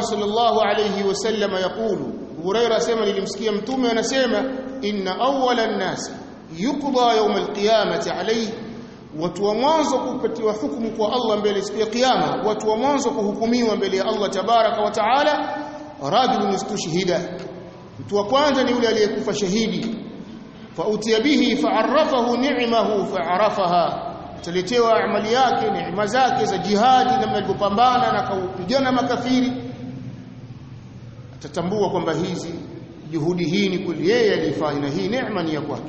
sallallahu alayhi wasallam yakulu Huraira asema nilimsikia mtume anasema inna awwala an-nas yuqda yawm al-qiyamati alayhi watu wa mwanzo kupatiwa hukumu kwa Allah mbele siku ya kiyama watu wa mwanzo kuhukumiwa mbele ya Allah tabaraka wa taala rajulun istushhida mtu wa kwanza ni yule aliyekufa shahidi fa utiya bihi fa'arrafahu ni'mahu fa'arafaha ataletewa amali yake neema zake za jihadi namna alivyopambana na kaupigana makafiri atatambua kwamba hizi juhudi hii ni kweli yeye alifanya na hii neema ni ya kwake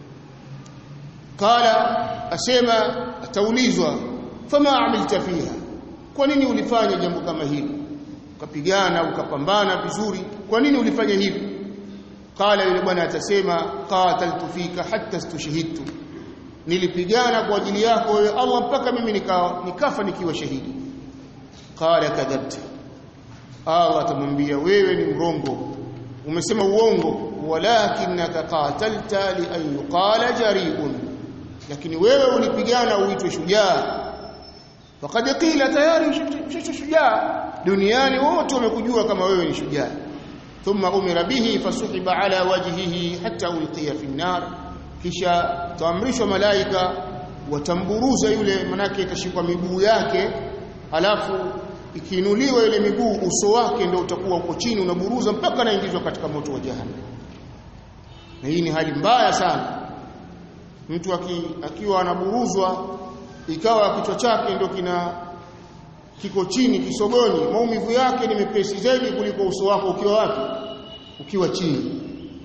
kala asema ataulizwa fama amilta fiha kwa nini ulifanya jambo kama hili ukapigana ukapambana vizuri kwa nini ulifanya hivi kala yule bwana atasema qataltu fika hatta stushhidtu nilipigana kwa ajili yako wewe Allah mpaka mimi nika, nikafa nikiwa shahidi qala kadhabta Allah atamwambia wewe ni mrongo umesema uongo walakinaka qatalta li an yuqala jari'un lakini wewe ulipigana uitwe shujaa faqad qila tayari shujaa duniani wote wamekujua kama wewe ni shujaa thumma umira bihi fasuhiba ala wajhihi hatta ulqiya fi an-nar kisha taamrishwa malaika watamburuza yule manake itashikwa miguu yake alafu ikiinuliwa ile miguu uso wake ndio utakuwa uko chini unaburuza mpaka anaingizwa katika moto wa jahannam na hii ni hali mbaya sana mtu aki, akiwa anaburuzwa ikawa kichwa chake ndio kina kiko chini kisogoni maumivu yake ni mepesi zaidi kuliko uso wako ukiwa wapi ukiwa chini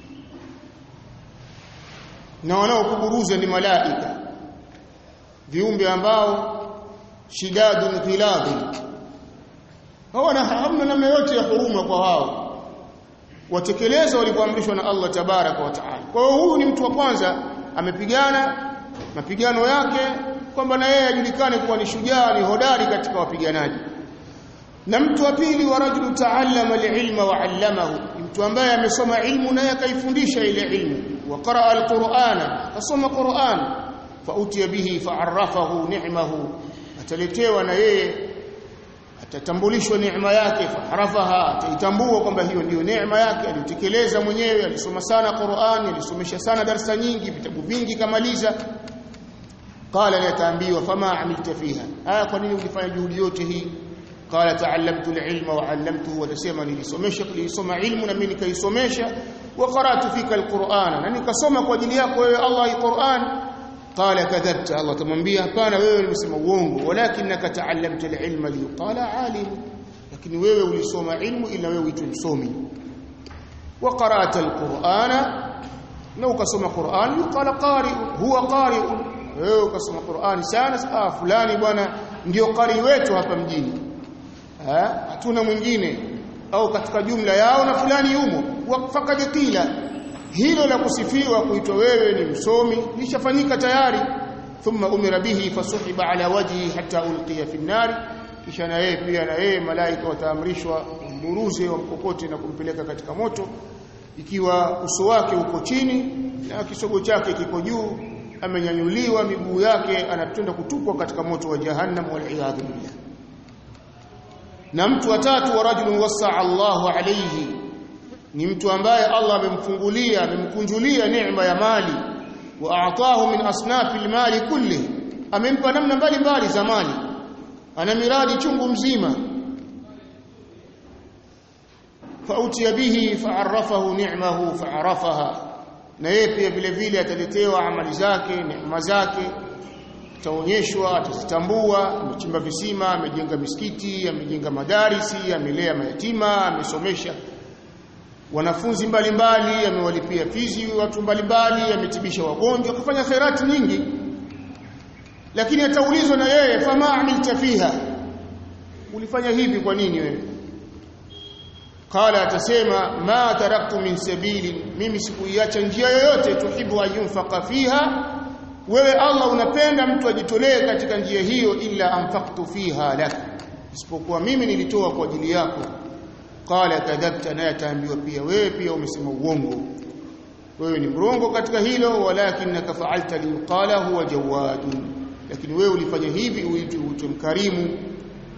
na wanaokuburuza ni malaika viumbe ambao shidadun qiladun hawana hamna namna yote ya huruma kwa wao watekeleza walivyoamrishwa na Allah tabaraka wa taala kwa hiyo huyu ni mtu wa kwanza amepigana mapigano yake kwamba na yeye ajulikane kuwa ni shujaa ni hodari katika wapiganaji na mtu wa pili wa rajulu taallama alilma wa allamahu mtu ambaye amesoma ilmu naye akaifundisha ile ilmu wa qaraa alqur'ana asoma qur'an fa utiya bihi fa'arrafahu ni'mahu ataletewa na yeye atatambulishwa neema yake fa'arafaha ataitambua kwamba hiyo ndiyo neema yake alitekeleza mwenyewe alisoma sana Qur'an alisomesha sana darasa nyingi vitabu vingi kamaliza qala yataambiwa fama amilta fiha haya kwa nini ulifanya juhudi yote hii qala ta'allamtu al-ilma wa 'allamtuhu wa tasema nilisomesha nilisoma ilmu na mimi nikaisomesha wa qara'tu fika al-Qur'ana na nikasoma kwa ajili yako wewe Allah al-Qur'an qala kadhabta Allah tamwambia hapana wewe umesema uongo walakinaka ta'allamta al-ilma liqala 'alim lakini wewe ulisoma ilmu ila wewe uitwe msomi wa qara'ta al-Qur'ana na ukasoma Qur'an yuqala qari'un huwa qari'un wewe ukasoma Qur'an sana ah fulani bwana ndio qari wetu hapa mjini hatuna mwingine au katika jumla yao na fulani yumo faqad qila hilo la kusifiwa kuitwa wewe ni msomi lishafanyika tayari thumma umira bihi fasuhiba ala wajhi hatta ulqiya fi nar kisha na yeye pia na yeye malaika wataamrishwa mburuze wa mkokote na kumpeleka katika moto ikiwa uso wake uko chini na kisogo chake kiko juu amenyanyuliwa miguu yake anatenda kutupwa katika moto wa jahannam wal iyadhu billah na mtu wa tatu wa rajulun wasaa Allahu alayhi ni mtu ambaye Allah amemfungulia amemkunjulia neema ya mali wa aatahu min asnafi almali kulli amempa namna mbalimbali za mali ana miradi chungu mzima fautiya bihi fa'arrafahu ni'mahu fa'arafaha na yeye pia vile vile ataletewa amali zake neema zake ataonyeshwa atazitambua amechimba visima amejenga misikiti amejenga madarisi amelea mayatima amesomesha wanafunzi mbalimbali amewalipia fizi watu mbalimbali ametibisha wagonjwa kufanya khairati nyingi lakini ataulizwa na yeye fama amilta fiha ulifanya hivi kwa nini wewe qala atasema ma taraktu min sabili mimi sikuiacha njia yoyote tuhibu ayunfaqa fiha wewe Allah unapenda mtu ajitolee katika njia hiyo illa anfaqtu fiha lak isipokuwa mimi nilitoa kwa ajili yako qala kadhabta naye ataambiwa pia wewe pia umesema uongo wewe ni mrongo katika hilo walakinaka fa'alta liqala huwa jawadun lakini wewe ulifanya hivi uitwe uitwe mkarimu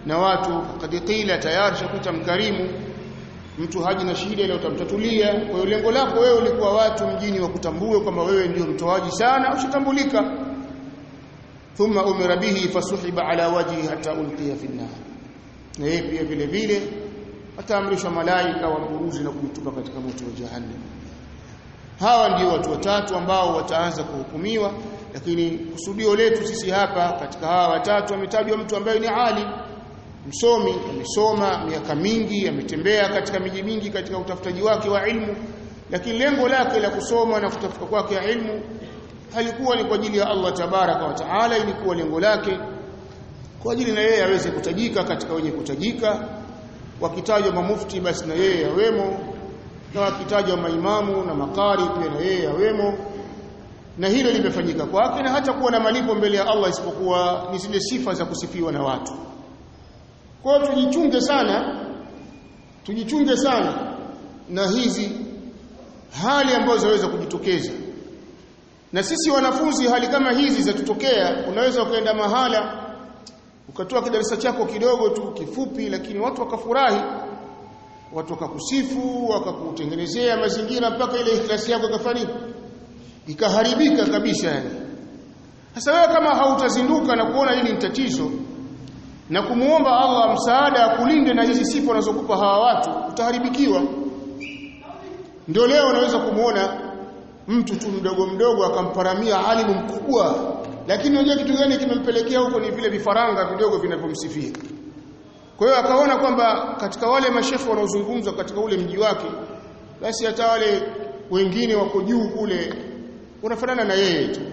na watu kad qila tayari shakuta mkarimu mtu haji na shida ile utamtatulia kwa hiyo lengo lako wewe ulikuwa watu mjini wakutambue kwamba wewe ndio mtoaji sana ushatambulika thumma umira bihi fasuhiba ala wajhi hatta ulqiya fi an-nar na yeye pia vile vile ataamrishwa malaika wamburuzi na kumtupa katika moto wa jahannam hawa ndio watu watatu ambao wataanza kuhukumiwa lakini kusudio letu sisi hapa katika hawa watatu ametajwa mtu ambaye ni ali msomi amesoma miaka mingi ametembea katika miji mingi katika utafutaji wake wa ilmu lakini lengo lake la kusoma na kutafuta kwake ilmu halikuwa ni kwa ajili ya Allah tabaraka wa taala ilikuwa lengo lake kwa ajili na yeye aweze kutajika katika wenye kutajika wakitajwa mamufti basi na yeye awemo na wakitajwa maimamu na makari pia na yeye awemo na hilo limefanyika kwake na hata kuwa na malipo mbele ya Allah isipokuwa ni zile sifa za kusifiwa na watu kwa hiyo tujichunge sana tujichunge sana na hizi hali ambazo zaweza kujitokeza na sisi wanafunzi hali kama hizi zatutokea unaweza ukaenda mahala ukatoa kidarasa chako kidogo tu kifupi lakini watu wakafurahi watu wakakusifu wakakutengenezea mazingira mpaka ile ikhlasi yako ikafanya ikaharibika kabisa yani sasa wewe kama hautazinduka na kuona hili ni tatizo na kumuomba Allah msaada akulinde na hizi sifa anazokupa hawa watu utaharibikiwa ndio leo unaweza kumuona mtu tu mdogo mdogo akamparamia alimu mkubwa lakini unajua kitu gani kimempelekea huko ni vile vifaranga vidogo vinavyomsifia kwa hiyo akaona kwamba katika wale mashefu wanaozungumzwa katika ule mji wake basi hata wale wengine wako juu kule wanafanana na yeye tu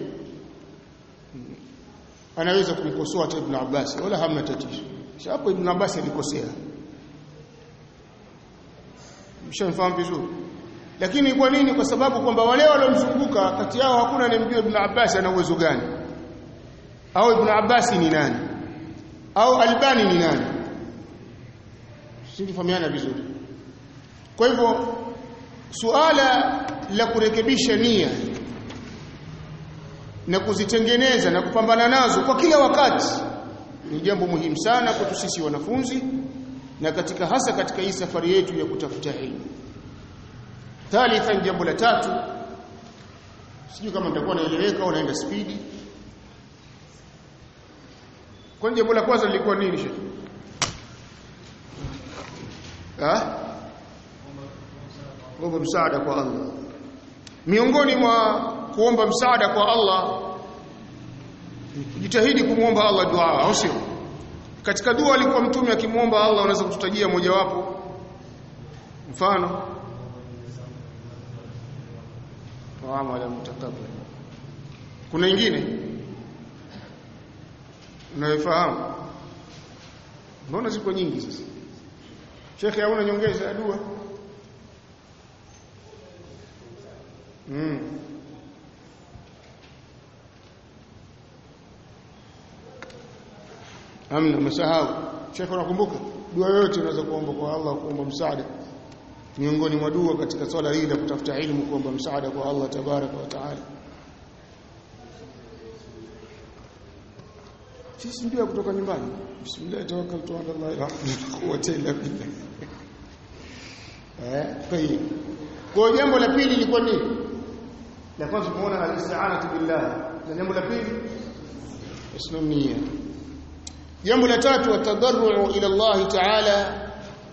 anaweza kumkosoa hata Ibn Abbas wala hamna tatizo hapo Ibn Abbas alikosea mshamfahamu vizuri lakini kwa nini kwa sababu kwamba wale waliomzunguka kati yao hakuna anayemjua Ibn Abbas ana uwezo gani au Ibn Abbas ni nani au Albani ni nani sifahamiana vizuri kwa hivyo suala la kurekebisha nia na kuzitengeneza na kupambana nazo kwa kila wakati ni jambo muhimu sana kwetu sisi wanafunzi na katika hasa katika hii safari yetu ya kutafuta elimu thalithan jambo la tatu sijui kama nitakuwa naeleweka au naenda spidi kwani jambo la kwanza lilikuwa nini shekhi ah kuomba msaada kwa Allah miongoni mwa kuomba msaada kwa Allah jitahidi kumwomba Allah dua au sio katika dua alikuwa mtume akimwomba Allah unaweza kututajia mojawapo mfano wa ala mutakabbir kuna ingine unayofahamu mbona ziko nyingi sasa Sheikh hauna nyongeza ya dua mm. Amna msahau Sheikh unakumbuka dua yote unaweza kuomba kwa Allah kuomba msaada miongoni mwa dua katika swala hili la kutafuta ilmu kuomba msaada kwa Allah tabaraka wa taala sisi ndio kutoka nyumbani bismillah tawakkaltu ala Allah la quwwata illa billah eh tayeb kwa jambo la pili lilikuwa nini la kwanza kuona al-isti'anatu billah na jambo la pili islamia jambo la tatu atadarru ila Allah ta'ala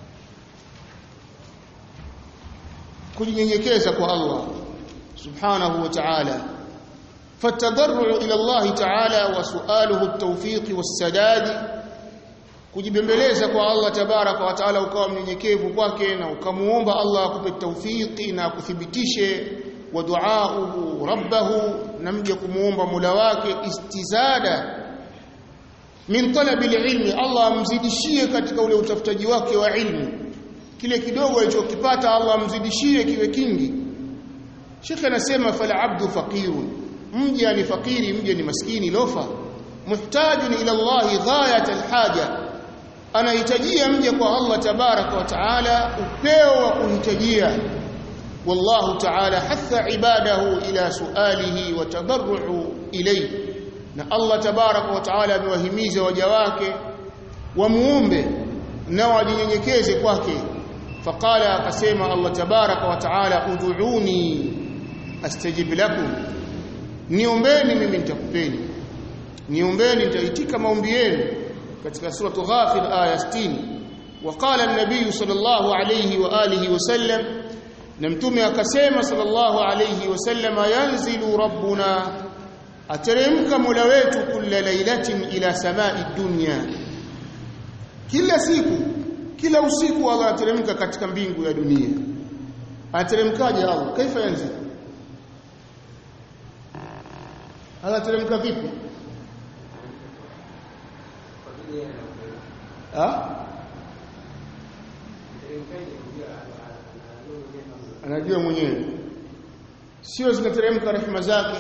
kujinyenyekeza kwa Allah subhanahu wa ta'ala فالتضرع الى الله تعالى وسؤاله التوفيق والسداد kujibembeleza kwa Allah tabaraka wa taala ukawa mnyenyekevu kwake na ukamuomba Allah akupe tawfiki na akuthibitishe wa duauhu rabbahu na mje kumuomba Mola wake istizada min talabi ilmi Allah amzidishie katika ule utafutaji wake wa ilmu kile kidogo alichokipata Allah amzidishie kiwe kingi Sheikh anasema fal abdu faqirun mja ni fakiri mja ni maskini lofa muhtajun ila Allah ghayat alhaja anahitajia mja kwa Allah tabaraka wa taala upeo wa kuhitajia wallahu taala hatha ibadahu ila sualihi wa tadarru ilayhi na Allah tabaraka wa taala amewahimiza waja wake wamuombe na wajinyenyekeze kwake faqala akasema Allah tabaraka wa taala ud'uni astajib lakum niombeni mimi nitakupeni niombeni nitaitika maombi yenu katika sura Ghafir aya 60 وقال النبي صلى الله عليه واله وسلم نمتمي akasema صلى الله عليه وسلم ينزل ربنا ateremka mola wetu kila lailatin ila samai dunya kila siku kila usiku Allah ateremka katika mbingu ya dunia ateremkaje Allah kaifa yanzil Allah ateremka vipi ha anajua mwenyewe sio zinateremka rehema zake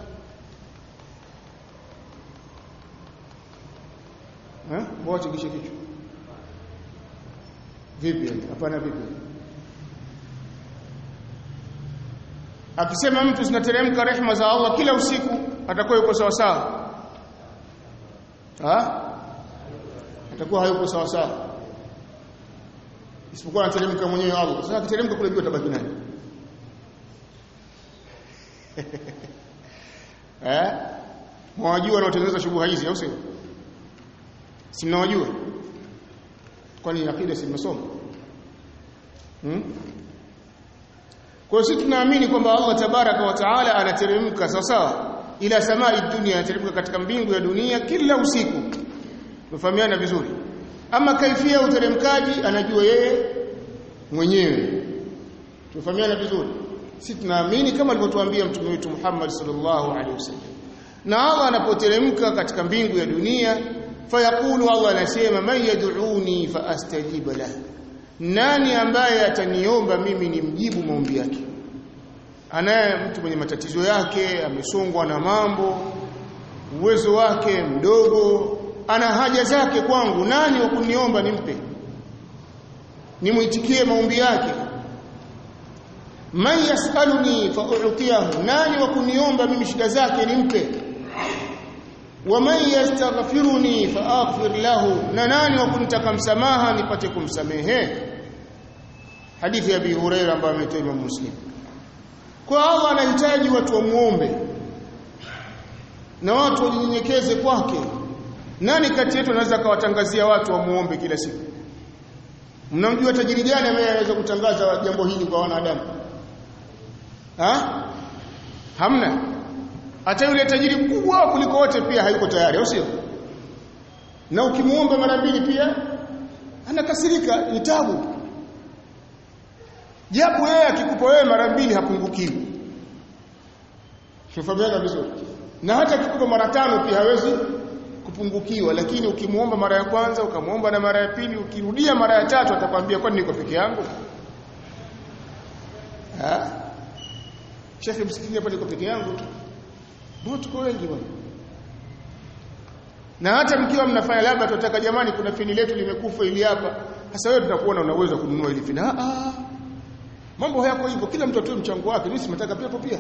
eh wote kisha kichwa vipi hapana vipi akisema mtu zinateremka rehema za Allah kila usiku atakuwa yuko sawa sawa ha atakuwa hayuko sawa sawa isipokuwa anateremka mwenyewe Allah sasa akiteremka kule juu atabaki nani eh mwajua wanaotengeneza shubuha hizi au sio si mnawajua kwani akida si mnasoma hmm? kwa sisi tunaamini kwamba Allah tabaraka wa taala anateremka sawa sawa ila samai dunia anateremka katika mbingu ya dunia kila usiku tumefahamiana vizuri ama kaifia uteremkaji anajua yeye mwenyewe tumefahamiana vizuri sisi tunaamini kama alivyotuambia mtume wetu Muhammad sallallahu alaihi wasallam na Allah anapoteremka katika mbingu ya dunia fayaqulu Allah anasema man yad'uni faastajiba lah nani ambaye ataniomba mimi nimjibu maombi yake anaye mtu mwenye matatizo yake amesongwa na mambo uwezo wake mdogo ana haja zake kwangu nani wa kuniomba nimpe nimuitikie maombi yake man yasaluni fa'utiyahu nani wa kuniomba mimi shida zake nimpe wa man yastaghfiruni fa'aghfir lahu na nani wa kunitaka msamaha nipate kumsamehe hadithi ya Abi Huraira ambayo ametoa Imam Muslim kwa Allah anahitaji watu wamuombe na watu wajinyenyekeze kwake nani kati yetu anaweza kawatangazia watu wamuombe kila siku mnamjua tajiri gani ambaye anaweza kutangaza jambo hili kwa wanadamu ha hamna hata yule tajiri mkubwa kuliko wote pia hayuko tayari au sio na ukimuomba mara mbili pia anakasirika ni tabu japo yeye akikupa wewe mara mbili hapungukiwi tufahamika vizuri na hata akikupa mara tano pia hawezi kupungukiwa lakini ukimuomba mara ya kwanza ukamuomba na mara ya pili ukirudia mara ya tatu atakwambia kwani niko peke yangu ah Shekhe msikitini hapa niko peke yangu tu Mbona tuko wengi bwana na hata mkiwa mnafanya labda tunataka jamani kuna fini letu limekufa ili hapa sasa wewe tunakuona unaweza kununua ili fini ah ah mambo hayako hivyo kila mtu atoe mchango wake mimi simetaka pepo pia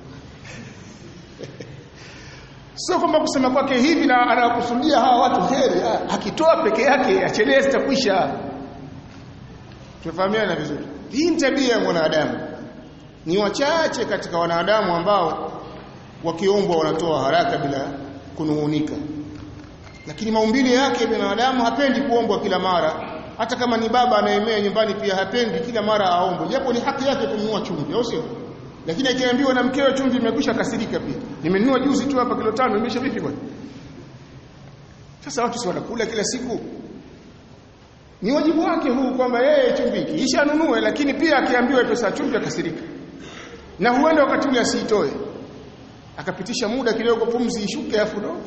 sio kwamba kusema kwake hivi na anakusudia hawa watu heri akitoa peke yake achelee zitakwisha tufahamiana vizuri hii ni tabia ya mwanadamu ni wachache katika wanadamu ambao wakiombwa wanatoa haraka bila kunungunika lakini maumbile yake binadamu hapendi kuombwa kila mara hata kama ni baba anaemea nyumbani pia hapendi kila mara aombwe japo ni haki yake kununua chumvi au sio lakini akiambiwa na mkewe chumvi imekwisha kasirika pia nimenunua juzi tu hapa kilo tano imesha vipi bwana sasa watu si wanakula kila siku ni wajibu wake huu kwamba yeye chumvi kisha anunue lakini pia akiambiwa pesa chumvi akasirika na huenda wakati ule asiitoe akapitisha muda kidogo pumzi ishuke afu ndo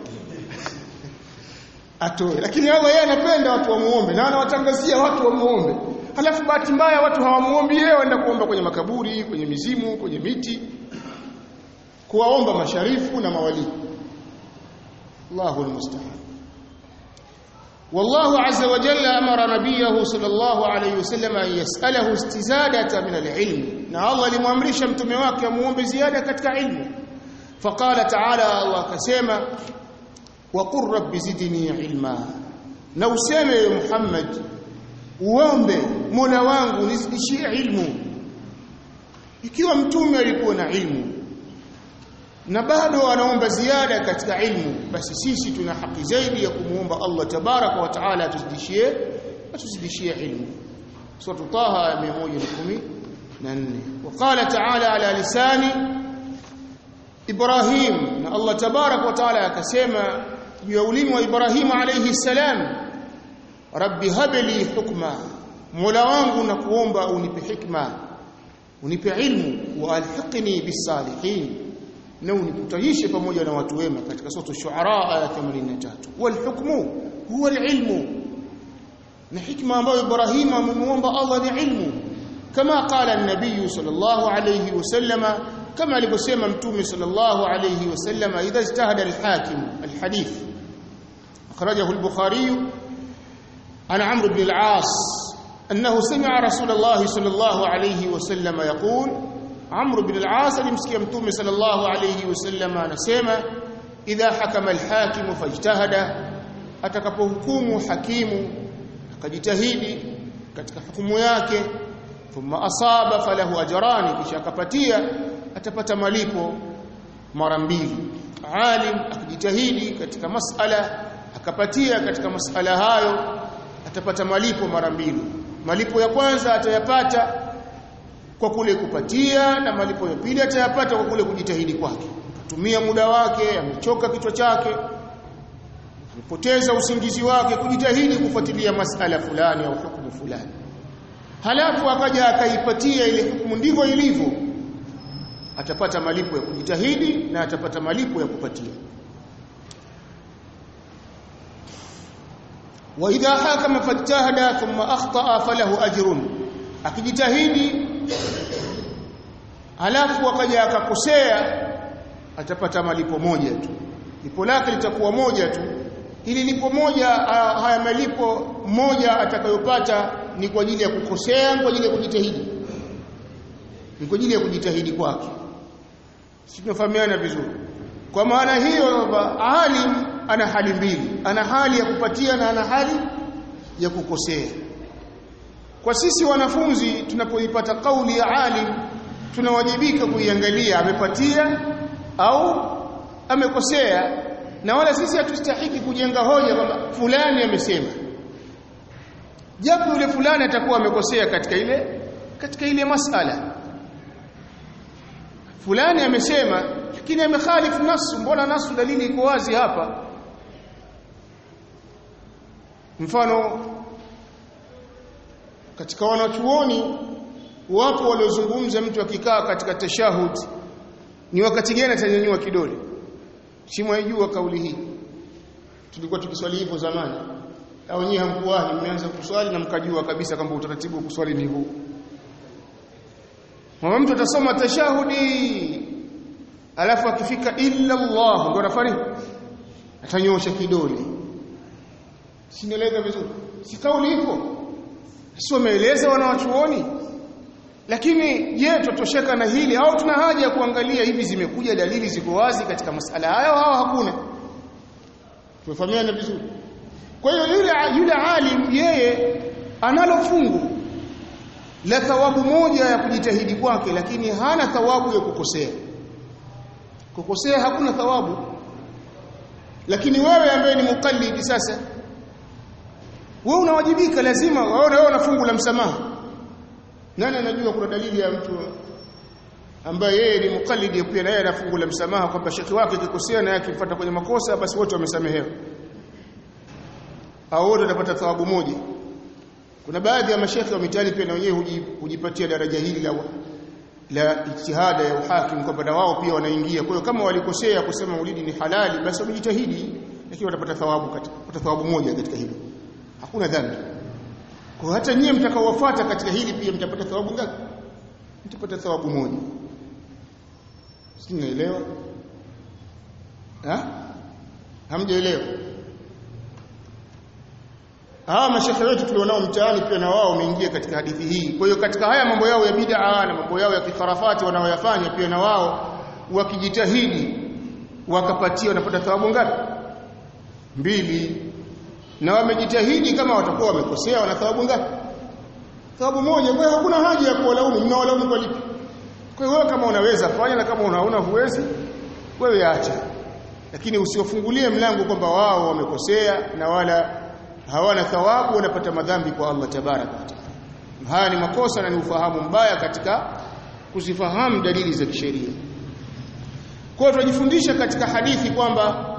atoe lakini Allah yeye anapenda watu wamuombe na anawatangazia watu wamuombe halafu bahati mbaya watu hawamuombi yeye waenda kuomba kwenye makaburi kwenye mizimu kwenye miti kuwaomba masharifu na mawali Allahu almusta'an والله عز وجل أمر نبيه صلى الله عليه وسلم أن يسأله استزادة من العلم na Allah alimwamrisha mtume wake amuombe ziada katika ilmu faqala ta'ala Allah akasema wa qur rabbi zidni ilma na useme Muhammad uombe Mola wangu nizidishie ilmu ikiwa mtume alikuwa na ilmu na bado anaomba ziada katika ilmu basi sisi tuna haki zaidi ya kumuomba Allah tabaraka wa taala atuzidishie atuzidishie ilmu sura Taha 114 وقال تعالى على لسان Ibrahim na Allah tabarak wa taala akasema juu ya ulimi wa Ibrahim alayhi salam Rabbi habli hukma Mola wangu na kuomba unipe hikma unipe ilmu wa alhiqni bisalihin na unikutanishe pamoja na watu wema katika sura shuara aya 83 wal hukmu huwa alilmu na hikma ambayo Ibrahim amemuomba Allah ni ilmu kama qala an-nabiy sallallahu alayhi wasallama كما alivyosema mtume sallallahu alayhi wasallam idha ijtahada al-hakim al-hadith akhrajahu al-bukhari an amr ibn al-aas annahu sami'a rasulullah sallallahu alayhi wasallam yaqul amr ibn al-aas alimsikia mtume sallallahu alayhi wasallam anasema idha hakama al-hakim fajtahada atakapohukumu hakimu akajitahidi katika hukumu yake thumma asaba falahu ajrani kisha akapatia atapata malipo mara mbili alim akijitahidi katika masala akapatia katika masala hayo atapata malipo mara mbili malipo ya kwanza atayapata kwa kule kupatia na malipo ya pili atayapata kwa kule kujitahidi kwake kutumia muda wake amechoka kichwa chake amepoteza usingizi wake kujitahidi kufuatilia masala fulani au hukumu fulani halafu akaja akaipatia ile hukumu ndivyo ilivyo atapata malipo ya kujitahidi na atapata malipo ya kupatia wa idha hakama fajtahada thumma akhtaa falahu ajrun akijitahidi halafu akaja akakosea atapata malipo moja tu lipo lake litakuwa moja tu hili lipo moja haya malipo moja atakayopata ni kwa ajili ya kukosea kwa ajili ya kujitahidi ni kwa ajili ya kujitahidi kwake si tunafahamiana vizuri kwa maana hiyo alim ana hali mbili ana hali ya kupatia na ana hali ya kukosea kwa sisi wanafunzi tunapoipata kauli ya alim tunawajibika kuiangalia amepatia au amekosea na wala sisi hatustahiki kujenga hoja kwamba fulani amesema japo yule fulani atakuwa amekosea katika ile katika ile masala fulani amesema lakini amekhalifu nasu mbona nasu dalili iko wazi hapa mfano katika wanachuoni wapo waliozungumza mtu akikaa katika tashahud ni wakati gani atanyanyua kidole si mwaijua kauli hii tulikuwa tukiswali hivyo zamani au nyinyi hamkuwahi mmeanza kuswali na mkajua kabisa kwamba utaratibu wa kuswali ni huu Mama mtu atasoma tashahudi alafu akifika illa Allah ndio anafanya atanyosha kidole. Sinaeleza vizuri. Si kauli ipo. Si wameeleza wanawachuoni. Lakini je, tutosheka na hili au tuna haja ya kuangalia hivi zimekuja dalili ziko wazi katika masala hayo au hakuna? Tumefahamiana vizuri. Kwa hiyo yule yule alim yeye analo fungu la thawabu moja ya kujitahidi kwake lakini hana thawabu ya kukosea kukosea hakuna thawabu lakini wewe ambaye ni mukallidi sasa wewe unawajibika lazima wewe wewe una fungu la msamaha nani anajua kuna dalili ya mtu ambaye yeye ni mukallidi pia na yeye ana fungu la msamaha kwamba shekhi wake kikosea na yake mfuata kwenye makosa basi wote wamesamehewa au wote watapata thawabu moja kuna baadhi ya mashekhe wa mitaani pia na wenyewe hujipatia daraja hili la la ijtihada ya uhakim kwamba na wao pia wanaingia. Kwa hiyo kama walikosea kusema maulidi ni halali, basi wamejitahidi, lakini watapata thawabu katika watapata thawabu moja katika hilo. Hakuna dhambi. Kwa hata nyie mtakaowafuata katika hili pia mtapata thawabu ngapi? Mtapata thawabu moja. Si naelewa? Ha? Hamjaelewa? hawa mashekhe wetu tulionao mtaani pia na wao wameingia katika hadithi hii. Kwa hiyo katika haya mambo yao ya bid'a na mambo yao ya kifarafati wanaoyafanya pia na wao wakijitahidi wakapatia wanapata thawabu ngapi? Mbili. na wamejitahidi kama watakuwa wamekosea wana thawabu ngapi thawabu moja kwa hiyo hakuna haja ya kuwalaumu mnawalaumu kwa lipi kwa hiyo kama unaweza fanya na kama unaona huwezi wewe acha lakini usiofungulie mlango kwamba wao wamekosea na wala hawana thawabu wanapata madhambi kwa Allah tabaraka wa taala haya ni makosa na ni ufahamu mbaya katika kuzifahamu dalili za kisheria kwa hiyo tunajifundisha katika hadithi kwamba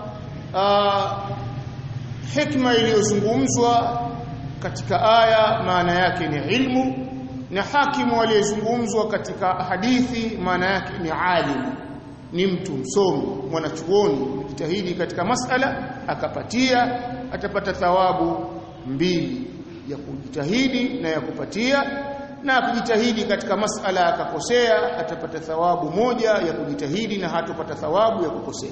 hikma iliyozungumzwa katika aya maana yake ni ilmu na hakimu aliyezungumzwa katika hadithi maana yake ni alimu ni mtu msomi mwanachuoni jitahidi katika masala akapatia atapata thawabu mbili ya kujitahidi na ya kupatia na kujitahidi katika masala akakosea atapata thawabu moja ya kujitahidi na hatopata thawabu ya kukosea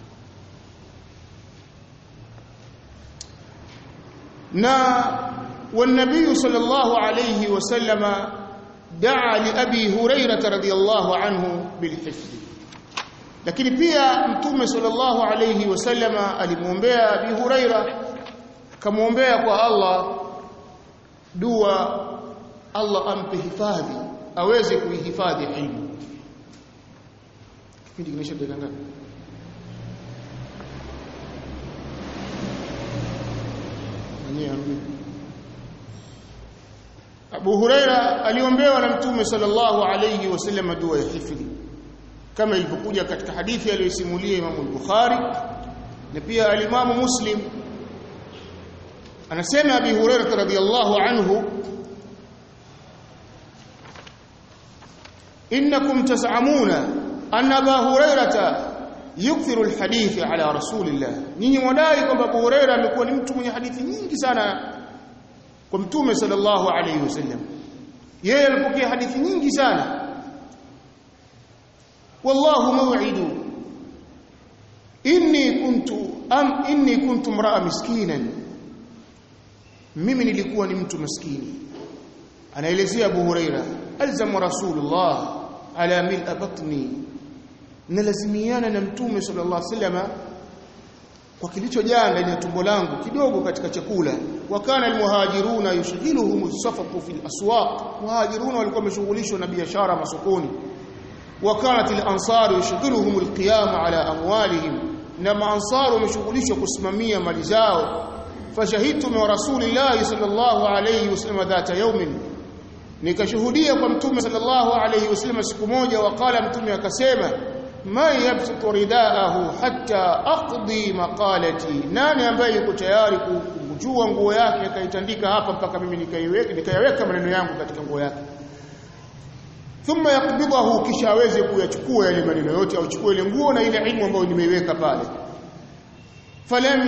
na والنبي صلى الله عليه وسلم دعا لأبي هريرة رضي الله عنه بالحفظ lakini pia mtume sallallahu alayhi wasallama alimwombea Abi Huraira akamwombea kwa Allah dua Allah ampe hifadhi aweze kuihifadhi ilmu kipindi kimeisha dakika ngapi Abu Huraira aliombewa na Mtume sallallahu alayhi wasallam dua ya hifadhi kama ilivyokuja katika hadithi aliyosimulia Imam al-Bukhari na pia al-Imam Muslim anasema Abi Hurairah radhiyallahu anhu innakum tas'amuna anna Abu Hurairah yukthiru al-hadith ala rasulillah nyinyi mwadai kwamba Abu Hurairah amekuwa ni mtu mwenye hadithi nyingi sana kwa mtume sallallahu alayhi wasallam yeye alipokea hadithi nyingi sana والله موعد إني كنت أم إني كنت امرأة مسكينا mimi nilikuwa ni mtu maskini anaelezea Abu Huraira alzama rasulullah ala mil'a batni nalazimiana na mtume sallallahu alaihi wasallam kwa kilichojaa ndani ya tumbo langu kidogo katika chakula wa kana almuhajiruna yushghiluhum as-safaqu fil aswaq muhajiruna walikuwa wameshughulishwa na biashara masokoni وكانت الانصار يشغلهم القيام على اموالهم نما انصار ومشغولishwa kusimamia mali zao fashahidtu min rasulillahi sallallahu alayhi wasallam dhata yawmin nikashuhudia kwa mtume sallallahu alayhi wasallam siku moja waqala mtume akasema ma yabsutu ridaahu hatta aqdi maqalati nani ambaye yuko tayari kujua nguo yake akaitandika hapa mpaka mimi nikaiweka nikayaweka maneno yangu katika nguo yake thumma yakbidahu kisha aweze kuyachukua yale maneno yote au chukue ile nguo na ile ilmu ambayo nimeiweka pale falam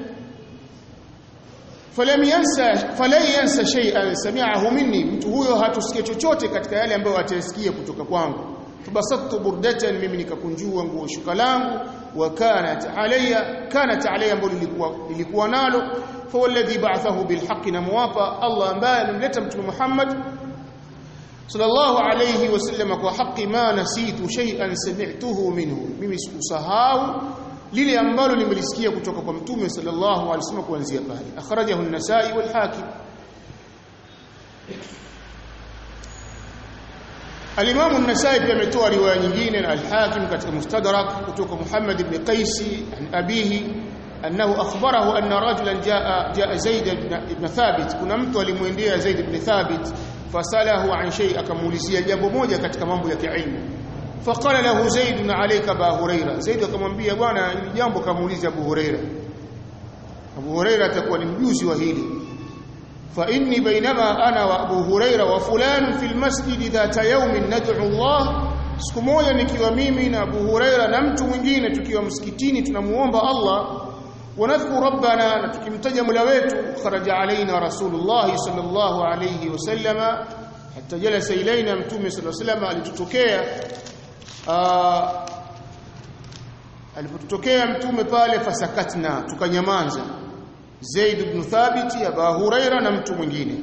falam yansa falan yansa shay'an sami'ahu minni mtu huyo hatusikia chochote katika yale ambayo atayasikia kutoka kwangu fabasattu burdatan mimi nikakunjua nguo shuka langu wa kanat alayya kanat alayya ambayo lilikuwa lilikuwa nalo fa walladhi ba'athahu bilhaqqi na muwafa Allah ambaye amemleta mtume Muhammad sallallahu alayhi wasallam kwa haki ma nasitu shay'an sami'tuhu minhu mimi sikusahau lile ambalo nimelisikia kutoka kwa mtume sallallahu alayhi wasallam kuanzia pale akhrajahu an-nasa'i wal hakim Al-Imam an-Nasa'i pia ametoa riwaya nyingine na al-Hakim katika Mustadrak kutoka Muhammad ibn Qais an abihi annahu akhbarahu anna rajulan jaa jaa Zaid ibn Thabit kuna mtu alimwendea Zaid ibn Thabit fasalahu an shay akamuulizia jambo moja katika mambo ya kiilmu faqala lahu zaid alayka ba huraira zaid akamwambia bwana hili jambo kamuuliza abu huraira abu huraira atakuwa ni mjuzi wa hili fa inni bainama ana wa abu huraira wa fulan fi almasjid dhata yawmin nad'u Allah siku moja nikiwa mimi na abu huraira na mtu mwingine tukiwa msikitini tunamuomba Allah ونذكر ربنا نتكمتج مولا wetu خرج علينا رسول الله صلى الله عليه وسلم حتى جلس الينا متوم صلى الله عليه وسلم alitutokea alipotokea mtume pale fasakatna tukanyamaza Zaid ibn Thabit Abu Huraira na mtu mwingine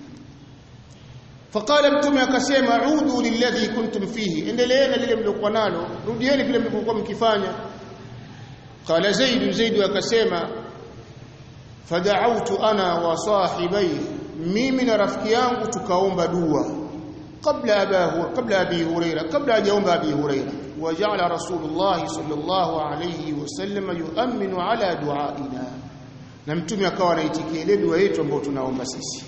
faqala mtume akasema udu lilladhi kuntum fihi endeleeni lile mliokuwa nalo rudieni vile mlivyokuwa mkifanya قال زيد زيد akasema fada'autu ana wa sahibai mimi na rafiki yangu tukaomba dua kabla abahu kabla abi huraira kabla hajaomba abi huraira waja'ala rasulullah sallallahu alayhi wasallam yu'minu ala du'aina na mtume akawa anaitikia ile dua yetu ambayo tunaomba sisi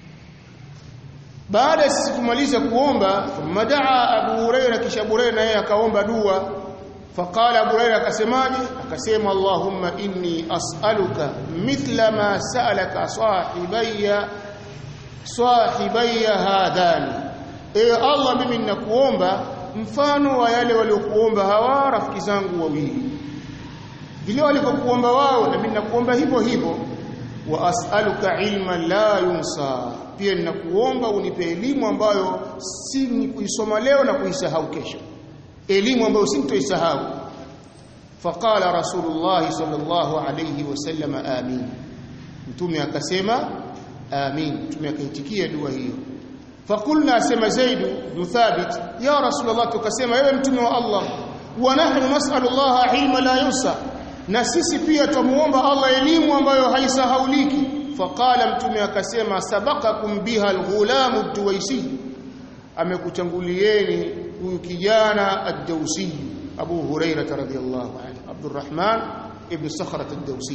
baada ya sisi kumaliza kuomba madaa Abu Huraira kisha Huraira naye akaomba dua faqala Abu Huraira akasemaje akasema Allahumma inni as'aluka mithla ma sa'alaka sahibayya sahibayya hadani e Allah mimi ninakuomba mfano wa yale waliokuomba hawa rafiki zangu wawili vile walivyokuomba wao na mimi ninakuomba hivyo hivyo wa as'aluka ilman la yunsa pia ninakuomba unipe elimu ambayo si ni kuisoma leo na kuisahau kesho elimu ambayo sintoisahau faqala rasulullah sallallahu alayhi wasallam amin mtume akasema amin mtume akaitikia dua hiyo فقلنا اسما زيد بن ثابت يا رسول الله tukasema ewe mtume wa Allah wa nahnu nas'alu Allah ilma la yunsa na sisi pia tumuomba Allah elimu ambayo haisahauliki faqala mtume akasema sabaqakum biha alghulam ad-duwaisi amekutangulieni huyu kijana ad-dawsi Abu Hurairah radhiyallahu anhu Abdurrahman ibn Sakhrat ad-Dawsi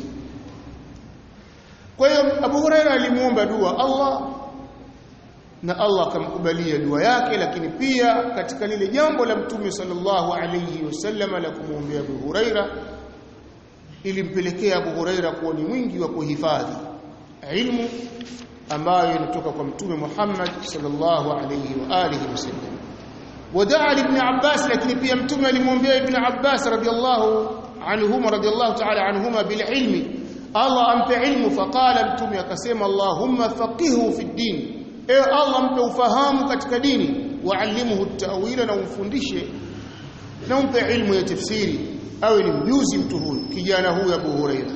kwa hiyo Abu Hurairah alimuomba dua Allah na Allah akamkubalia dua yake lakini pia katika lile jambo la mtume sallallahu alayhi wasallam la kumwombea Abu Huraira ilimpelekea Abu Huraira kuwa ni mwingi wa kuhifadhi ilmu ambayo inatoka kwa mtume Muhammad sallallahu alayhi wa alihi wasallam wadaa ibn Abbas lakini pia mtume alimwombea ibn Abbas radiyallahu anhuma radiyallahu ta'ala anhuma bil ilmi Allah ampe ilmu faqala mtume akasema Allahumma faqihu fi din ewe Allah mpe ufahamu katika dini waalimuhu at-ta'wila na umfundishe na umpe ilmu ya tafsiri awe ni mjuzi mtu huyu kijana huyu Abu Huraira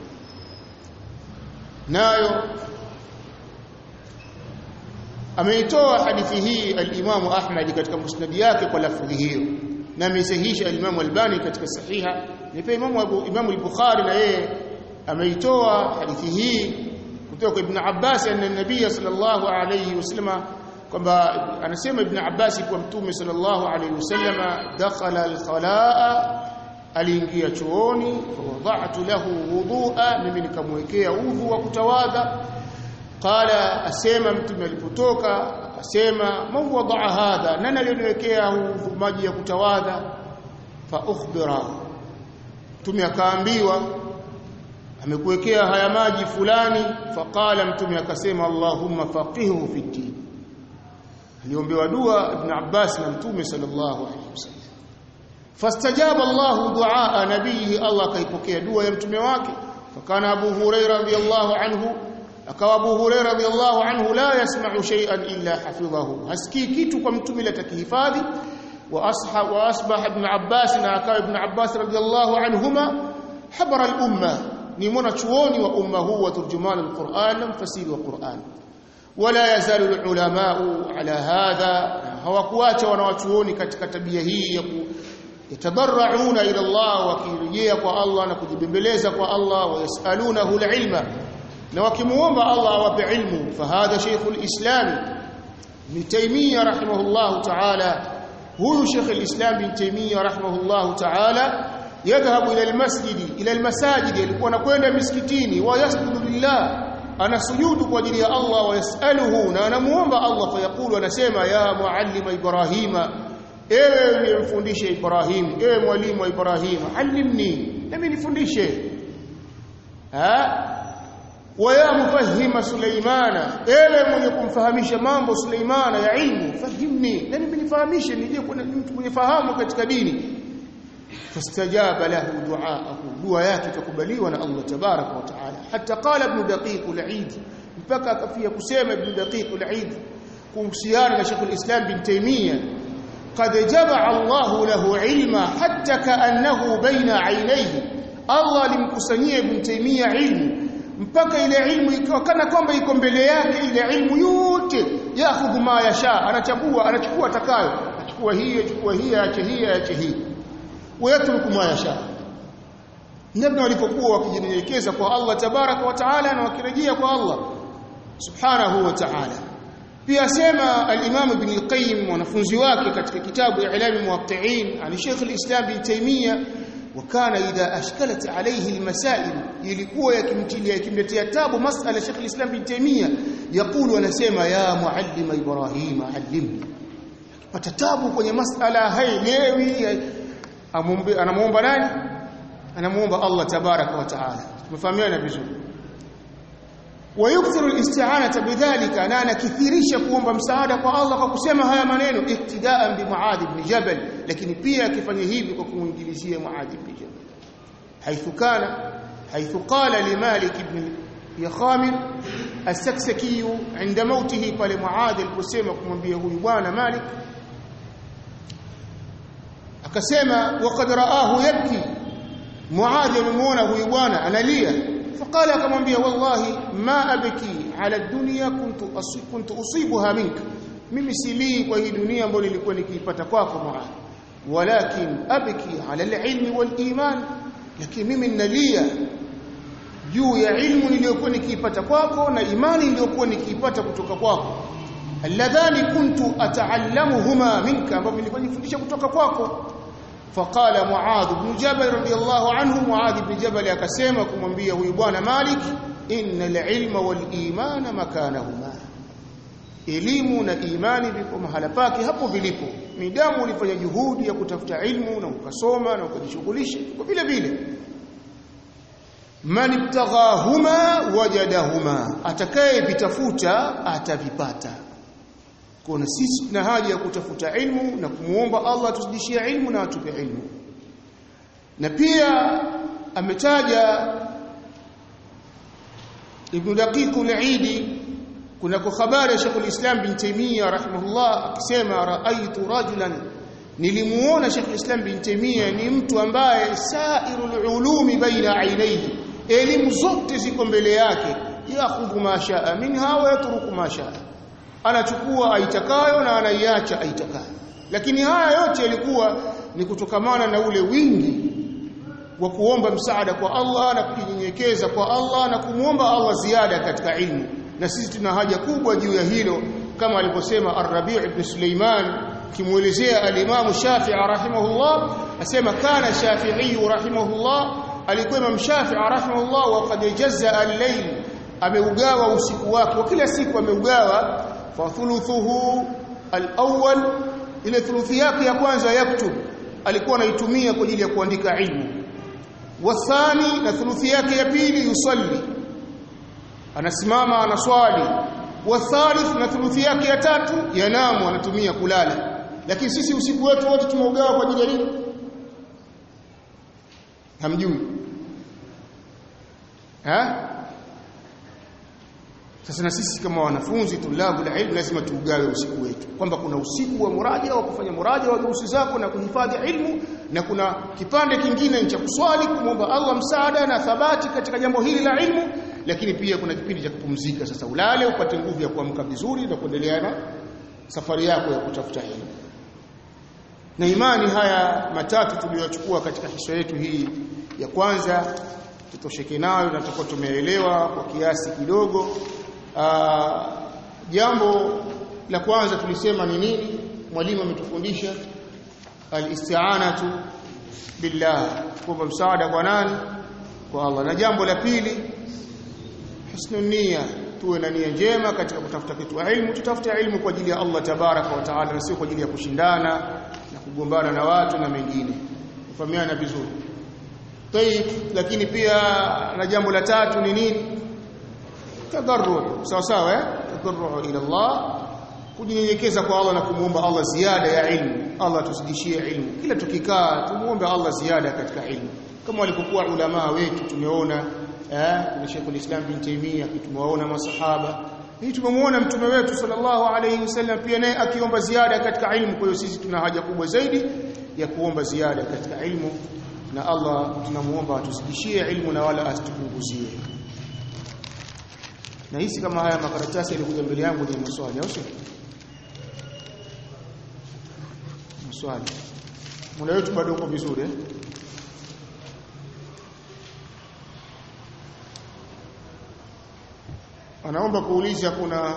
nayo ameitoa hadithi hii al-Imam Ahmad katika musnad yake kwa lafdhi hiyo na amesahihisha al-Imam Albani katika sahiha ni pia Imam Abu Imam al-Bukhari na yeye ameitoa hadithi hii kutoka Ibn Abbas anna nabii sallallahu alayhi wasallam kwamba anasema Ibn Abbas kwa mtume sallallahu alayhi wasallam dakhala al-khalaa aliingia chooni fawadha'tu lahu wudhu'a mimi nikamwekea udhu wa kutawadha qala asema mtume alipotoka akasema man wada'a hadha nani aliyoniwekea udhu maji ya kutawadha fa ukhbira mtume akaambiwa amekuwekea haya maji fulani faqala mtume akasema Allahumma faqihu fi din aliombewa dua ibn Abbas na mtume sallallahu alaihi wasallam fastajaba Allah duaa nabii Allah kaipokea dua ya mtume wake fakana Abu Hurairah radhiyallahu anhu akawa Abu Hurairah radhiyallahu anhu la yasma'u shay'an illa hafidhahu hasikii kitu kwa mtume la takihifadhi wa asha wa asbaha ibn Abbas na akawa ibn Abbas radhiyallahu anhuma habara al-umma ni mwanachuoni wa umma huu wa turjuman al-Qur'an na mfasiri wa Qur'an wala yazalu al-ulamau ala hadha hawakuacha wanawachuoni katika tabia hii ya yatadarrauna ila Allah wakirejea kwa Allah na kujibembeleza kwa Allah wayasalunahu al-ilma na wakimuomba Allah awape ilmu fahadha Sheikh al-Islam Ibn Taymiyyah rahimahullah ta'ala huyu Sheikh al-Islam Ibn Taymiyyah rahimahullah ta'ala yadhhabu ila almasjid ila almasajid alikuwa anakwenda misikitini wa yasjudu lillah anasujudu kwa ajili ya Allah wa yasaluhu na anamuomba Allah fayaqulu anasema ya muallima ibrahima ewe unimfundishe ibrahim ewe mwalimu wa ibrahim allimni nami nifundishe ha wa ya mufahima sulaimana ewe mwenye kumfahamisha mambo sulaimana ya ilmu fahimni nami nifahamishe nije kuwa mtu mwenye fahamu katika dini فاستجاب له دعاءه دعاء yake ikakubaliwa na Allah tabarak wa taala hatta qala ibn daqiq al-eid mpaka akafia kusema ibn daqiq al-eid kuhusiana na Sheikh al-Islam bin Taymiyyah qad jama'a Allah lahu ilma hatta ka'annahu baina 'aynayhi Allah alimkusanyia ibn Taymiyyah ilmu mpaka ile ilmu ikawa kana kwamba iko mbele yake ile ilmu yote yakhudhu ma yasha anachagua anachukua atakayo achukua hii achukua hii aache hii aache hii ويترك ما يشاء namna walipokuwa wakijinyenyekeza kwa Allah tabaraka wa taala na wakirejea kwa Allah subhanahu wa ta'ala pia sema al-Imam Ibn al-Qayyim wanafunzi wake katika kitabu I'lam al-Muwaqqi'in ali Sheikh al-Islam Ibn Taymiyyah وكان إذا أشكلت عليه المسائل ilikuwa yakimtilia yakimletea tabu masala Sheikh al-Islam Ibn Taymiyyah yakulu anasema ya muallim Ibrahim allimni pata tabu kwenye masala haielewi anamuomba nani anamuomba Allah tabaraka wa taala tumefahamiana vizuri ويكثر الاستعانه بذلك انا anakithirisha kuomba msaada kwa Allah kwa kusema haya maneno iktidaan bi Muadh ibn Jabal lakini pia akifanya hivi kwa kumuingilizia Muadh ibn Jabal حيث كان حيث قال لمالك بن يخامر السكسكي عند موته قال معاذ القسيمة kumwambia huyu bwana Malik akasema waqad raahu yabki Muadh amemuona huyu bwana analia فقال akamwambia wallahi ma abki ala dunya kuntu kuntu usibuha minka mimi silii kwa hii dunia ambayo nilikuwa nikiipata kwako Muadh walakin abki ala alilmi waliman lakini mimi ninalia juu ya ilmu niliyokuwa nikiipata kwako na imani niliyokuwa nikiipata kutoka kwako alladhani kuntu ataallamuhuma minka ambapo nilikuwa nifundisha kutoka kwako فقال معاذ بن جبل رضي الله عنه معاذ بن جبل akasema kumwambia huyu bwana Malik innal ilma wal imana makanahuma elimu na imani vipo mahala pake hapo vilipo midamu ulifanya juhudi ya kutafuta ilmu na ukasoma na ukajishughulisha kwa vile vile man ibtaghahuma wajadahuma atakaye vitafuta atavipata kuna sisi tuna haja ya kutafuta ilmu na kumuomba Allah atuzidishie ilmu na atupe ilmu na pia ametaja Ibn Daqiq al-Eidi kuna kwa habari ya Sheikh al-Islam bin Taymiyyah rahimahullah akisema raaitu rajulan nilimuona Sheikh al-Islam bin Taymiyyah ni mtu ambaye sairul ulumi baina ainaihi elimu zote ziko mbele yake yakhudhu ma shaa minha wa yatruku ma shaa anachukua aitakayo na anaiacha aitakayo lakini haya yote yalikuwa ni kutokamana na ule wingi wa kuomba msaada kwa Allah na kujinyenyekeza kwa Allah na kumwomba Allah ziada katika ilmu na sisi tuna haja kubwa juu ya hilo kama alivyosema Ar-Rabi' ibn Sulaiman kimuelezea al-Imam Shafi'i rahimahullah asema kana Shafi'i rahimahullah alikuwa Imam Shafi'i rahimahullah wa qad jazza al-layl ameugawa usiku wake wa kila siku ameugawa fa thuluthuhu al-awwal ile thuluthi yake ya kwanza yaktub alikuwa anaitumia kwa ajili ya kuandika ilmu wathani na thuluthi yake ya pili yusalli anasimama anaswali wathalith na thuluthi yake ya tatu yanamu anatumia kulala lakini sisi usiku wetu wote tumeugawa kwa ajili ya nini hamjui ha sasa na sisi kama wanafunzi tulabu la ilmu lazima tuugawe usiku wetu kwamba kuna usiku wa muraja wa kufanya muraja wa durusi zako na kuhifadhi ilmu na kuna kipande kingine cha kuswali kumwomba Allah msaada na thabati katika jambo hili la ilmu lakini pia kuna kipindi cha kupumzika sasa ulale upate nguvu ya kuamka vizuri na kuendelea na safari yako ya kutafuta elimu na imani haya matatu tuliyochukua katika hiswa yetu hii ya kwanza tutosheke nayo na tutakuwa tumeelewa kwa kiasi kidogo Aa, jambo la kwanza tulisema ni nini mwalimu ametufundisha al-isti'anatu billah kuomba msaada kwa nani kwa Allah na jambo la pili husnul nia tuwe na nia njema katika kutafuta kitu ilmu tutafute ilmu kwa ajili ya Allah tabaraka wa taala na sio kwa ajili ya kushindana na kugombana na watu na mengine kufahamiana vizuri Tayib lakini pia na jambo la tatu ni nini tadarru sawa sawa eh tadarru ila Allah kujinyenyekeza kwa Allah na kumuomba Allah ziada ya ilmu Allah tuzidishie ilmu kila tukikaa tumuombe Allah ziada katika ilmu kama walipokuwa ulama wetu tumeona eh kuna Sheikh al-Islam bin Taymiyyah tumewaona masahaba hii tumemwona mtume wetu sallallahu alayhi wasallam pia naye akiomba ziada katika ilmu kwa hiyo sisi tuna haja kubwa zaidi ya kuomba ziada katika ilmu na Allah tunamuomba atuzidishie ilmu na wala asitupunguzie na hisi kama haya makaratasi yalikuja mbele yangu ni maswali au sio maswali muda wetu bado uko vizuri eh anaomba kuuliza kuna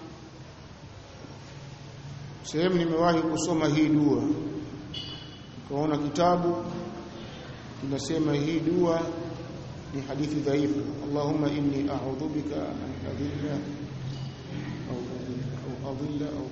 sehemu nimewahi kusoma hii dua kaona kitabu kinasema hii dua ni hadithi dhaifu Allahumma inni a'udhu bika an adilla au au adilla au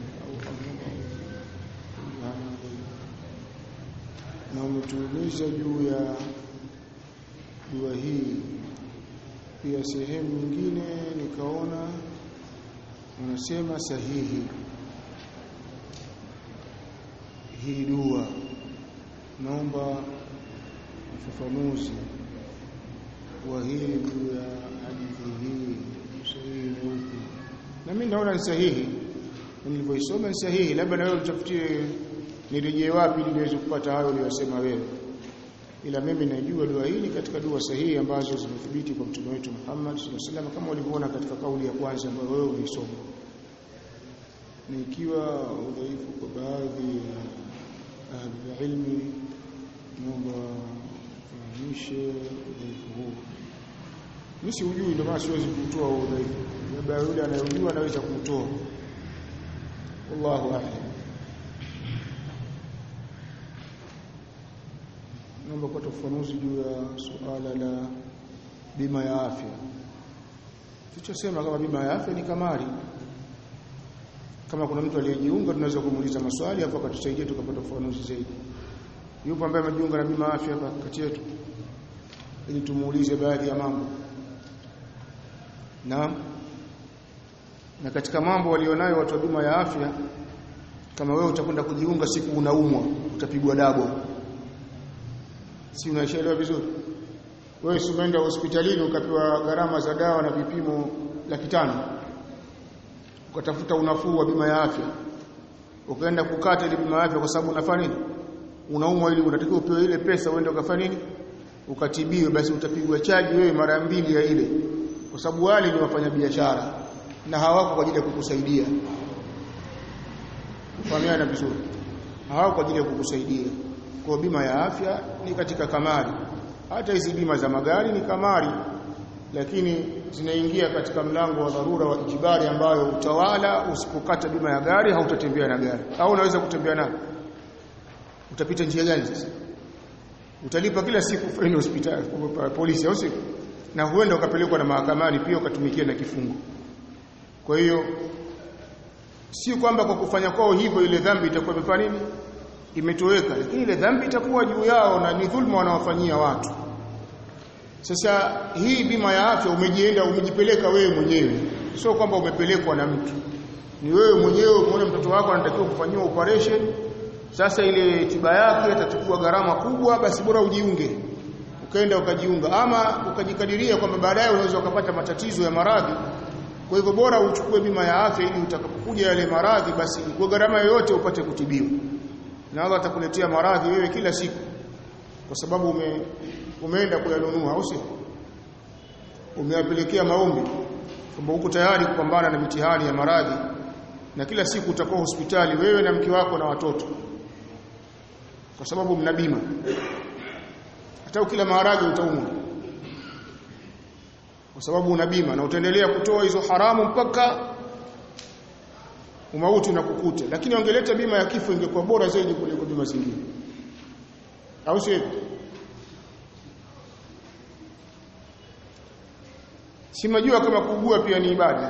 na umetuuliza juu ya dua hii pia sehemu nyingine nikaona wanasema sahihi hii dua naomba ufafanuzi wa hii juu ya hadithi hii sahihi ni upi na mimi naona ni sahihi nilivyoisoma ni sahihi labda na wewe utafutie nirejee wapi ili niweze kupata hayo uliyosema wewe ila mimi najua dua hili katika dua sahihi ambazo zimethibiti kwa mtume wetu Muhammad sallallahu alaihi wasallam kama ulivyoona katika kauli ya kwanza ambayo wewe ulisoma ni ikiwa udhaifu kwa baadhi ya ahli ilmi naomba fahamishe udhaifu huu mimi siujui ndio maana siwezi kutoa udhaifu labda yule anayejua anaweza kutoa wallahu a'lam naomba kupata ufafanuzi juu ya suala la bima ya afya tulichosema kama bima ya afya ni kamari kama kuna mtu aliyejiunga tunaweza kumuuliza maswali hapo akatusaidia tukapata ufafanuzi zaidi yupo ambaye amejiunga na bima ya afya hapa kati yetu ili tumuulize baadhi ya mambo na na katika mambo walionayo watu wa bima ya afya kama wewe utakwenda kujiunga siku unaumwa utapigwa dabo si unaishaelewa vizuri wewe si umeenda hospitalini ukapewa gharama za dawa na vipimo laki tano ukatafuta unafuu wa bima ya afya ukaenda kukata ile bima ya afya kwa sababu unafanya nini unaumwa ili unatakiwa upewe ile pesa uende ukafanya nini ukatibiwe basi utapigwa chaji wewe mara mbili ya ile kwa sababu wale ni wafanya biashara na hawako kwa ajili ya kukusaidia kufahamiana vizuri hawako kwa ajili ya kukusaidia kwa bima ya afya ni katika kamari hata hizi bima za magari ni kamari lakini zinaingia katika mlango wa dharura wa ijibari ambayo utawala usipokata bima ya gari hautatembea na gari au unaweza kutembea nalo utapita njia gani sasa utalipa kila siku faini hospitali polisi au sio na huenda ukapelekwa na mahakamani pia ukatumikia na kifungo kwa hiyo si kwamba kwa kufanya kwao hivyo ile dhambi itakuwa imefanya nini imetoweka lakini ile dhambi itakuwa juu yao na ni dhulma wanaofanyia watu sasa hii bima ya afya umejienda umejipeleka wewe mwenyewe sio kwamba umepelekwa na mtu ni wewe mwenyewe umeona mtoto wako anatakiwa kufanyiwa operation sasa ile tiba yake itachukua gharama kubwa basi bora ujiunge ukaenda ukajiunga ama ukajikadiria kwamba baadaye unaweza ukapata matatizo ya maradhi kwa hivyo bora uchukue bima ya afya ili utakapokuja yale maradhi basi kwa gharama yoyote upate kutibiwa na Allah atakuletea maradhi wewe kila siku kwa sababu ume, umeenda kuyanunua au sio umeyapelekea maombi kwamba uko tayari kupambana na mitihani ya maradhi na kila siku utakuwa hospitali wewe na mke wako na watoto kwa sababu mna bima hata ukila maharage utaumwa kwa sababu una bima na utaendelea kutoa hizo haramu mpaka umauti unakukuta lakini wangeleta bima ya kifo ingekuwa bora zaidi kuliko bima zingine au sio si majua kama kuugua pia ni ibada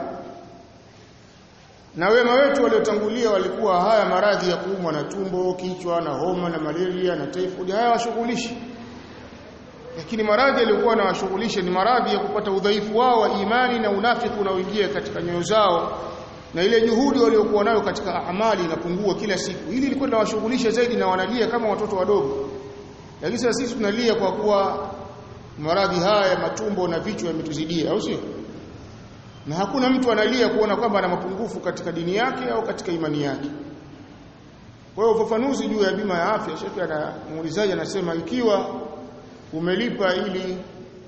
na wema wetu waliotangulia walikuwa haya maradhi ya kuumwa na tumbo kichwa na homa na malaria na typhoid haya washughulishi lakini maradhi yaliyokuwa na washughulisha ni maradhi ya kupata udhaifu wao wa imani na unafiki unaoingia katika nyoyo zao na ile juhudi waliokuwa nayo katika amali inapungua kila siku hili lilikuwa linawashughulisha zaidi na wanalia kama watoto wadogo lakini sasa sisi tunalia kwa kuwa maradhi haya ya matumbo na vichwa yametuzidia au sio na hakuna mtu analia kuona kwamba ana mapungufu katika dini yake au katika imani yake kwa hiyo ufafanuzi juu ya bima ya afya shekhi ana muulizaji anasema ikiwa umelipa ili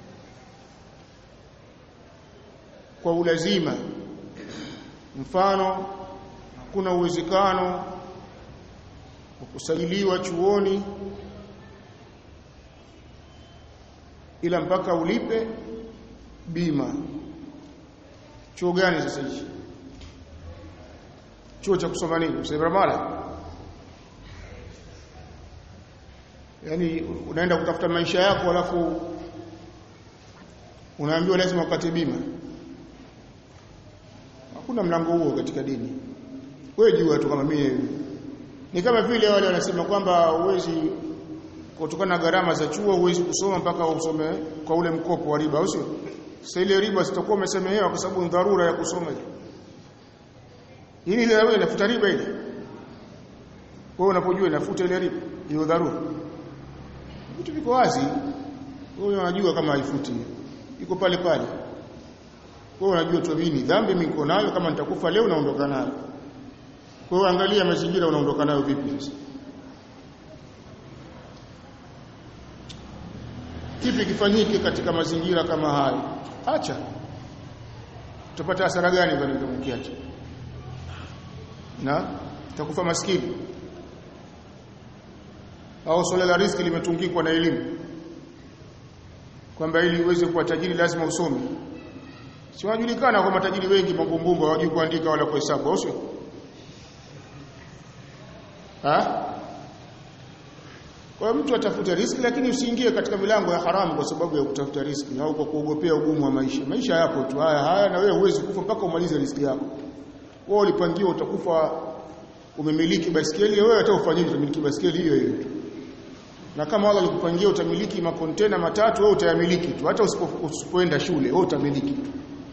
kwa ulazima mfano hakuna uwezekano wa kusajiliwa chuoni ila mpaka ulipe bima chuo gani sasa hichi chuo cha kusoma nini msebramala yani unaenda kutafuta maisha yako alafu unaambiwa lazima upate bima hakuna mlango huo katika dini wewe jua tu kama mimi ni kama vile wale wanasema kwamba uwezi kutokana na gharama za chuo huwezi kusoma mpaka usome kwa ule mkopo wa riba usio sasa ile riba sitakuwa umesemehewa kwa sababu ni dharura ya kusoma hili ile wewe inafuta riba ile wewe unapojua inafuta ile riba hiyo dharura vitu viko wazi wewe unajua kama haifuti iko pale pale wewe unajua tu mimi dhambi mimi niko nayo kama nitakufa leo naondoka nayo kwa hiyo angalia mazingira unaondoka nayo vipi sasa kipi kifanyike katika mazingira kama hayo acha utapata hasara gani bwana kama ukiacha na utakufa maskini au swala la riski limetungikwa na elimu kwamba ili uweze kuwa tajiri lazima usome si wajulikana kwa matajiri wengi mambumbumbu hawajui kuandika wala kuhesabu au sio ha kwa mtu atafute riski lakini usiingie katika milango ya haramu kwa sababu ya kutafuta riski au kwa kuogopea ugumu wa maisha maisha yapo tu haya haya na wewe huwezi kufa mpaka umalize riski yako wewe ulipangiwa utakufa umemiliki basikeli wewe hata ufanyije utamiliki basikeli hiyo hiyo na kama Allah alikupangia utamiliki makontena matatu wewe utayamiliki tu hata usipoenda shule wewe utamiliki tu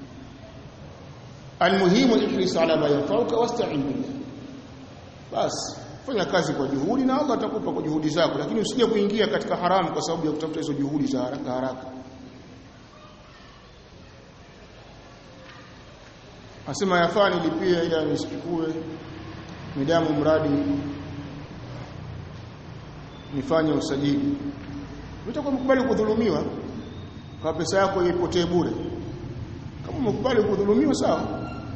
almuhimu ihris ala ma yanfauka wasta'in billah bas fanya kazi kwa juhudi na Allah atakupa kwa juhudi zako lakini usije kuingia katika haramu kwa sababu ya kutafuta hizo juhudi za haraka haraka asema yafaa nilipie ila nisichukue midamu mradi nifanye usajili utakuwa mkubali kudhulumiwa kwa pesa yako ipotee bure kama umekubali kudhulumiwa sawa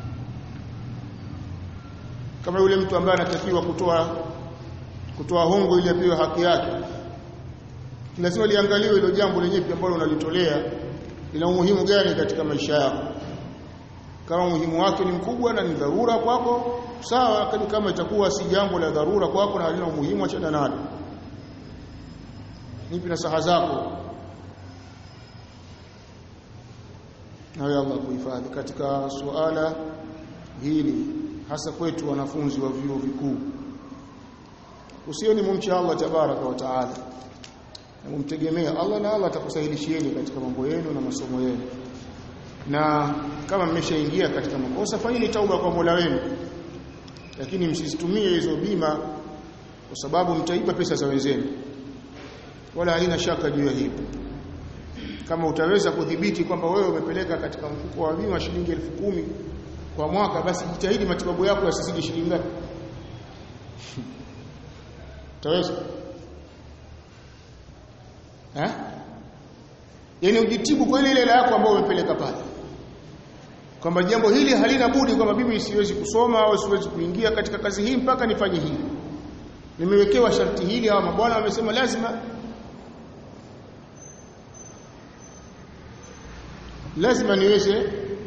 kama yule mtu ambaye anatakiwa kutoa kutoa hongo ili apewe haki yake lazima liangaliwe hilo jambo lenyewe ambalo unalitolea lina umuhimu gani katika maisha yako kama umuhimu wake ni mkubwa na ni dharura kwako sawa kama itakuwa si jambo la dharura kwako na halina umuhimu achana nalo nipi nasaha zako nawe Allah kuhifadhi katika suala hili hasa kwetu wanafunzi wa vyuo vikuu usioni mumcha Allah tabaraka wa taala na mumtegemea Allah na Allah atakusahilishieni katika mambo yenu na masomo yenu na kama mmeshaingia katika makosa fanyeni tauba kwa Mola wenu lakini msizitumie hizo bima kwa sababu mtaiba pesa za wenzenu wala haina shaka juu ya hilo kama utaweza kudhibiti kwamba wewe umepeleka katika mfuko wa bima shilingi elfu kumi kwa mwaka basi jitahidi matibabu yako yasizidi shilingi ngapi utaweza eh yani ujitibu kwa ile ile yako ambayo umepeleka pale kwamba jambo hili halina budi kwamba mimi siwezi kusoma au siwezi kuingia katika kazi hii mpaka nifanye hili nimewekewa sharti hili au mabwana wamesema lazima lazima niweze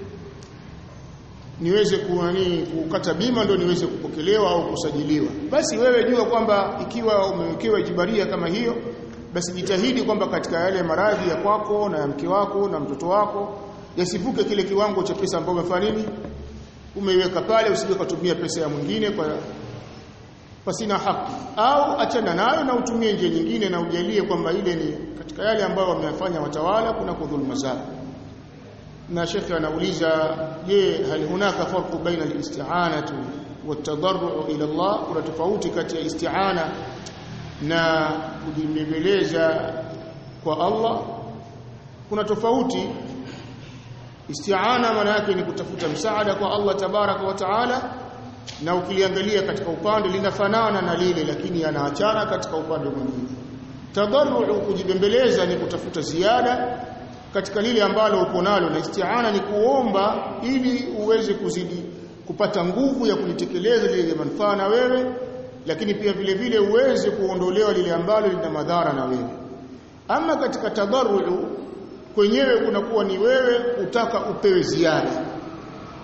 niweze kuani kukata bima ndio niweze kupokelewa au kusajiliwa basi wewe jua kwamba ikiwa umewekewa ijibaria kama hiyo basi jitahidi kwamba katika yale maradhi ya kwako na ya mke wako na mtoto wako yasivuke kile kiwango cha pesa ambayo umefanya nini umeiweka pale usije kutumia pesa ya mwingine kwa pasina haki au achana nayo na utumie njia nyingine na ujalie kwamba ile ni katika yale ambayo wameyafanya watawala kuna kudhuluma zao na shekhe anauliza je hal hunaka farqu baina al-isti'anatu wat-tadarru ila Allah kuna tofauti kati ya isti'ana na kujibebeleza kwa Allah kuna tofauti isti'ana maana yake ni kutafuta msaada kwa Allah tabaraka wa taala na ukiliangalia katika upande linafanana na lile lakini yanaachana katika upande mwingine tadarru kujibembeleza ni kutafuta ziada katika lile ambalo uko nalo na isti'ana ni kuomba ili uweze kuzidi kupata nguvu ya kulitekeleza lile manufaa na wewe lakini pia vile vile uweze kuondolewa lile ambalo lina madhara na wewe ama katika tadarru kwenyewe kunakuwa ni wewe utaka upewe ziada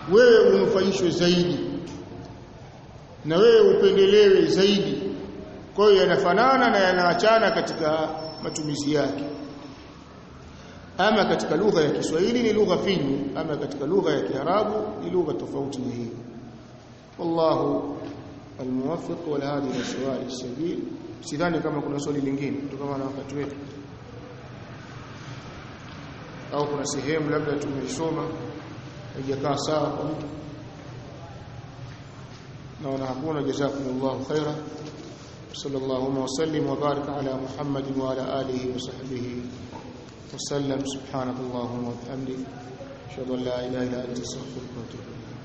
wewe unufaishwe zaidi na wewe upendelewe zaidi kwa hiyo yanafanana na yanaachana katika matumizi yake ama katika lugha ya Kiswahili ni lugha finyu ama katika lugha ya Kiarabu ni lugha tofauti na hii wallahu almuwaffiq wal hadi ila sawali sabil sidhani kama kuna swali lingine kutokana na wakati wetu au kuna sehemu labda tumesoma haijakaa sawa kwa mtu naona hakuna jazakumullahu khaira sallallahu wa sallim wa barik ala muhammadin wa ala alihi wa sahbihi وسلم سبحانك اللهم وبحمدك اشهد ان لا اله الا انت استغفرك واتوب اليك